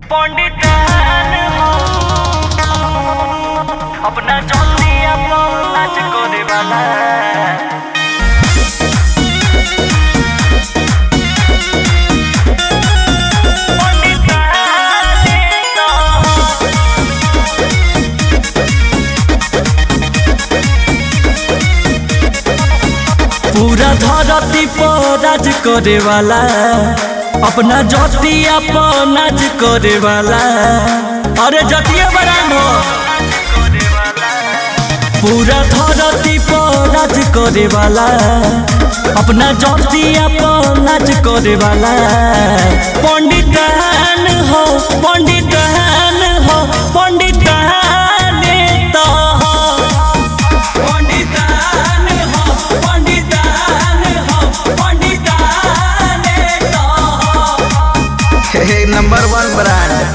पंडितान हो अपना जल्दी अपन नाच करे वाला पूरा धरती पर राज करे वाला अपना जतिया पर नाच करे वाला अरे जतिया बरान हो पूरा धरती पर राज करे वाला अपना जतिया पर नाच करे वाला पंडितान हो पंडितान हो पंडितान तो हो पंडितान हो पंडितान हो पंडितान तो हो हे नंबर वन ब्रांड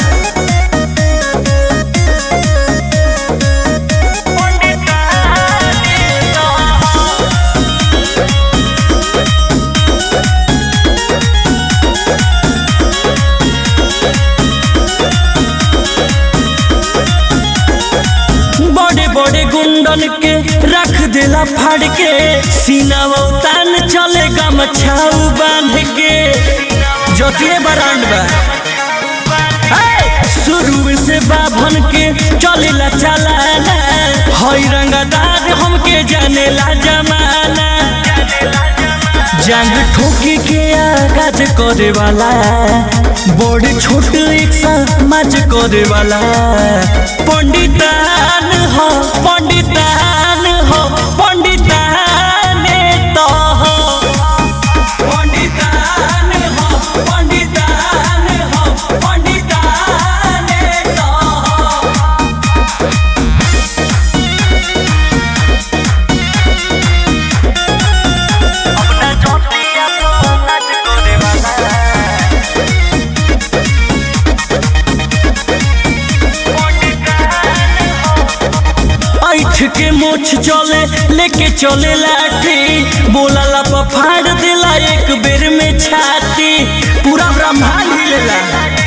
बड़े बड़े गुंडन के रख देला फाड़ के सीनावा तान चले गमछाऊ बांध के जोतिए बरांड बा हे! शुरू से बाभन के चलेला चलाना हई रंगदार हमके जानेला जमाना जंग ठोकी के आगाज करे वाला बड़ छोट एक समाज करे वाला पंडितान हो पंडितान हो पंडितान तो हो पंडितान हो पंडितान हो पंडितान तो हो अपना जल्दी अपन नाच करे वाला ऐठ के मोछ चले लेके चले लाठी बोला फाड़ देला एक बेर में छाती पूरा ब्रह्मांड हिलेला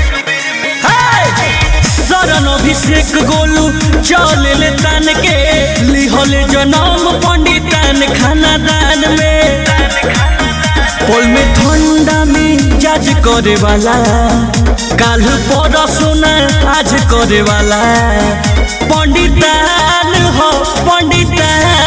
हे! शरण अभिषेक गोलू चले ले तान के लिहले जनम पंडितान खाना दान में पोल में ठंडा में जाज करे वाला काल पर सोना आज करे वाला पंडितान हो पंडितान